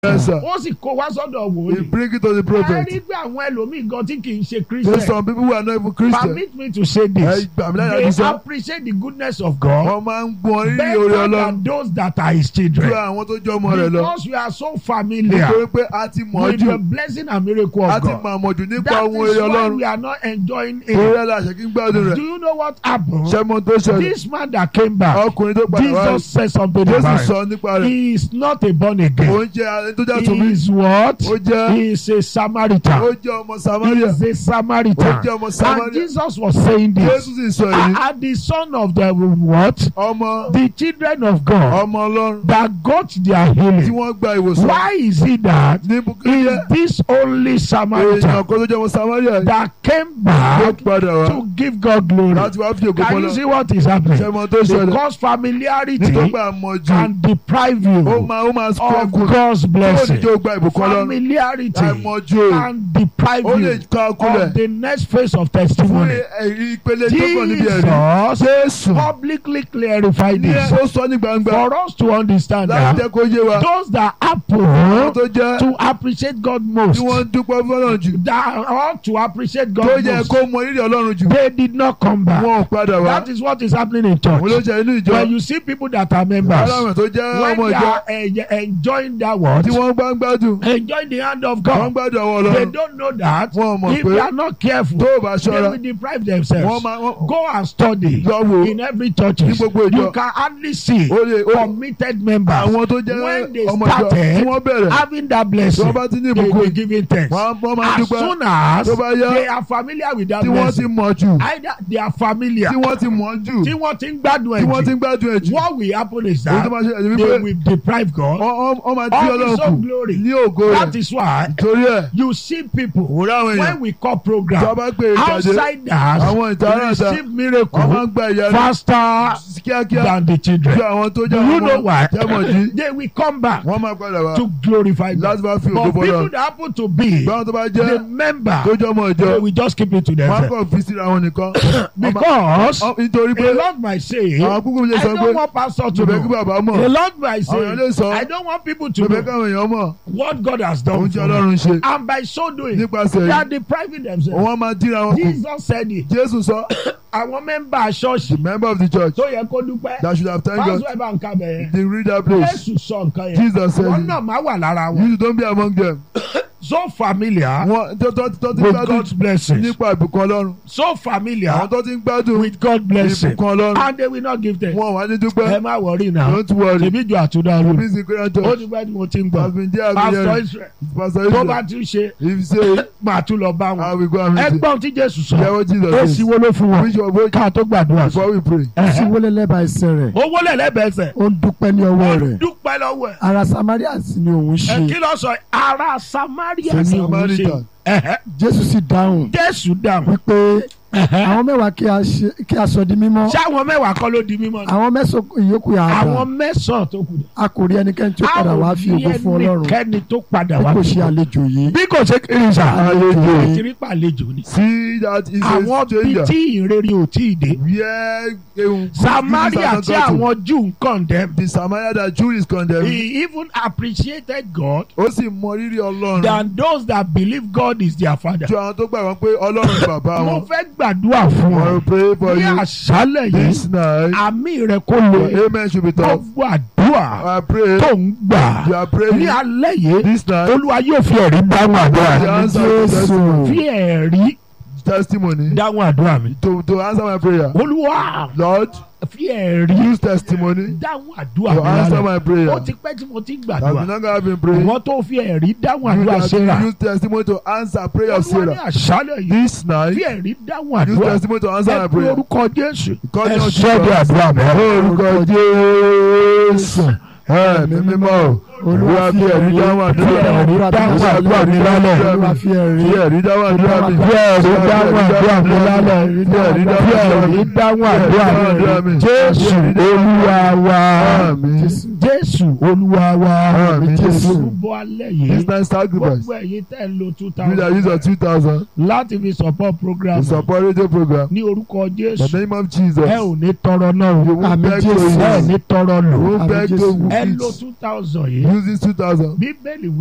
Yes, sir. ó sì kó wá sọ́dọ̀ He wòlíì. bring it to the ẹ prophet. rí pé àwọn ẹlòmíì gan tí kì í ṣe There's christian some people who are not even Christian. permit me to say Ẹ this gbà mí láyà they kí sọ. appreciate the goodness of God Wọ́n máa ń gbọ́n rírì orí better Ọlọ́run than those that are his ju children àwọn tó jọ ọmọ rẹ̀ lọ. because we are so familiar Nítorí pé a ti mọ̀ ọ́ with the jù. blessing and miracle A of ti God mọ̀ àmọ̀jù nípa that ohun is eré why Ọlọ́run. we are not enjoying Orí it ẹ̀ la ṣe kí ń gbádùn do rẹ̀. you know what happened Ṣé mo tó ṣẹlẹ̀? this man that came back Ọkùnrin tó padà wá Jesus said something Jésù about sọ it nípa rẹ̀. he is not a born Ó again ń jẹ́ ẹni tó jẹ́ àtúnbí. he is what Ó jẹ́ he is a ó Samaritan jẹ́ ọmọ he Samaria. is a Samaritan Ó jẹ́ ọmọ and Samaria. Jesus was saying this Jésù sì sọ èyí. and the son of the what Ọmọ the children of God ọmọ Ọlọ́run that got their tí healing wọ́n gba ìwòsàn. why is it that Ní is Bukiri this only èèyàn Samaritan kan tó jẹ́ ọmọ Samaria yìí that came ló back padà wá to give God glory láti wá fi ògo can you fọlọ́. see what is happening Ṣé mo tó ṣẹlẹ̀? because familiarity Nítorí pé àmọ̀jù can deprive ó you máa ó máa of struggle. God's Ó ní blessing jẹ́ ó gba ìbùkún Ọlọ́run. familiarity Àmọ̀jù can deprive ó lè you ká of kulẹ̀ the next phase of fún testimony ẹ̀rí ìpele tó kàn níbi ẹ̀rí. Jesus Jésù publicly clarified ní this ó sọ ní gbangba for us to understand láti that jẹ́ kó yé wa. those that Àwọn happen tó jẹ́ to appreciate God most tí wọ́n ń dúpẹ́ fọ́lọ́run jù that ought to appreciate tó God yẹ most kó mọ rírì Ọlọ́run jù they did not come back wọn ò padà wá. that is what is happening in Òun ló church ṣe inú ìjọ. when you see people that are members Aláwọ̀ tó jẹ́ when ọmọ they ìjọ are eh, enjoying that word tí wọ́n bá ń gbádùn enjoying the hand of wọ́n ń God gbádùn àwọn they Ọlọ́run don't know that wọn ò mọ̀ if pé they are not careful tó o bá they ṣọ́ra will deprive wọ́n themselves máa wọ́n go and study lọ wò in every church ní gbogbo ìjọ you can hardly see ó lè ó committed members àwọn tó jẹ́ when they ọmọ ìjọ tí started wọ́n bẹ̀rẹ̀ having that tí blessing wọ́n bá ti ní they ìbùkún will give in thanks wọ́n wọ́n máa ń as dúpẹ́ soon as tó bá yá they are familiar with that tí wọ́n ti blessing mọ̀ jù either they are familiar tí wọ́n ti mọ̀ jù tí wọ́n ti ń gbádùn tí wọ́n ti ẹ̀ ń gbádùn ẹ̀ jù jù what will happen is ohun tó that máa ṣe ẹ̀yìn they wípé will deprive God wọ́n- wọ́n wọ́n máa dí of Ọlọ́run his kù own glory ní ògo that rẹ̀ is why torí ẹ̀ you see people òwúrọ̀ àwọn èèyàn when we call tí program wọ́n bá pè é jáde outsiders àwọn ìtara àṣà receive wọ́n máa miracle ń gba ìyanu faster kíákíá than the ju children àwọn tó do jẹ́ you know ọmọ why jẹ́mọ̀dí they will come back wọ́n máa padà wá to glorify God láti bá fi ògo but bọ́lọ̀ people that happen to be báwọn tó bá the jẹ́ member tó jẹ́ ọmọ ìjọ they will just keep it to wọ́n á themselves kàn fi síra wọn nìkan Ọmọ- because ọ- nítorí pé a lot might say àwọn kúkú lè I sọ pé don't want pastor to tòbẹ́ kí know bàbá a mọ̀ lot might àwọn èèyàn lè say sọ I don't want people to tòbẹ́ know káwọn èèyàn mọ̀ what God has ohun done tí for me Ọlọ́run ṣe and by so doing nípasẹ̀ they are yìí depriving themselves wọ́n máa díra wọn kù Jesus said it Jésù sọ àwọn mẹ́mbà ṣọ́ọ̀ṣì the member of the church tó yẹ kó dúpẹ́ that should have thanked God pásítọ̀ ẹ̀ bá ń kábẹ̀ yẹn they read that place Jésù sọ nǹkan yẹn Jesus said wọn it. náà máa wà lára wọn you don't be among them so familiar wọn tó tó tó ti with gbádùn God's blessings nípa ìbùkún Ọlọ́run so àwọn familiar tó ti ń gbádùn with God's blessing ìbùkún Ọlọ́run and they will not give them wọn wà ní ẹ dúpẹ́ má wọrí náà don't worry tèmi ju àtúndà rú please the great ó church ti pẹ́ tí mo ti ń has gbọ́ been there pastor again Israel pastor tó bá Israel tún ṣe if you say máa tún lọ bá I wọn will go and meet you ẹgbọ́n tí Jésù sọ jẹ́wọ́ Jesus èsì says wo ló fún wọn which one both ká tó gbàdúrà sí before we pray sí wọlé lẹ́bàá ẹsẹ̀ rẹ̀ owó lẹ̀lẹ́bẹ̀ẹ́sẹ̀ ó ń dúpẹ́ ní ọwọ́ rẹ̀ dúpẹ́ lọ́wọ́ ẹ̀ ara Samaria sì ni òun ẹ ṣe kí ló sọ ara Samaria the ni òun ṣe Samaritan Ẹ̀hẹ́. Jésù sì dáhùn Jésù dáhùn wípé Ẹ̀hẹ́. àwọn mẹ́wàá kí a ṣe- kí a sọ di mímọ́ ṣé àwọn mẹ́wàá kọ́ ló di mímọ́ ni àwọn mẹ́sàn-án ìyókù yà á àwọn dà mẹ́sàn-án tó kù a kò rí ẹnikẹ́ni tí ó padà wá fi ògo fún Ọlọ́run kẹ́ni tó padà bí wá kò fi ṣe ògo. àlejò yìí bí kò ṣe kiri sa Àlejò. ìtìrí pa àlejò ni see that is a àwọn bí stranger tí ìrere ò tí ì dé where ehun Samaria tí àwọn Júù ń condemn the Samaria that Jew is condemned he even appreciated God ó sì mọ rírì Ọlọ́run than those that believe God is their father. ju àwọn tó gbà wọn pé Ọlọ́run ni bàbá mo wọn fẹ́ gbàdúrà fún I ọ will pray for ní you àṣálẹ̀ yìí this night àmì rẹ kó lo your amen should be tough gbogbo àdúrà I pray tó ń gbà you are ní praying alẹ́ yìí this night olúwa yóò fi ẹ̀rí dáhùn àdúrà the mi answer to Jésù. testimony fi ẹ̀rí testimony dáhùn àdúrà mi to to answer my prayer olúwa Lord fi ẹ̀rí use testimony dáhùn àdúrà to mi answer lálẹ́ my prayer ó ti pẹ́ tí mo ti ń that gbàdúrà we not gonna been praying ìwọ́n tó fi ẹ̀rí dáhùn you àdúrà that Sarah use testimony to answer prayer of olúwa ní Sarah àṣálẹ̀ yìí this night fi ẹ̀rí dáhùn use àdúrà testimony to answer ẹ my pé prayer orúkọ Jésù Call ẹ me on sọ́dọ̀ Jesus. àdúrà mi. orúkọ Jésù ẹ̀mí mímọ́ olúwa fi ẹ̀rí dáhùn àdúrà ẹ̀rí dáhùn àdúrà mi lálẹ́. Olúwa fi ẹ̀rí fi ẹ̀rí dáhùn àdúrà mi Fi ẹ̀rí dáhùn àdúrà mi lálẹ́. fi ẹ̀rí Fi dáhùn àdúrà mi ẹ̀rí dáhùn àdúrà mi. Jésù olúwa wa. Àmín. Jésù olúwa wa. Àmín, Jésù. Olúbọ alẹ́ this yìí. time sacrifice Gbogbo ẹ̀yin tẹ́ ń lo two you that use your thousand two thousand láti fi support program to support radio program ní orúkọ the Jésù. name of Jesus Ẹ ò ní tọrọ náà you o. won't Àmín, beg to Jésù. Ẹ ò use ní tọrọ you lò. won't Àmín, beg to Jésù. Ẹ lo use two thousand yìí use this two thousand. bíbélì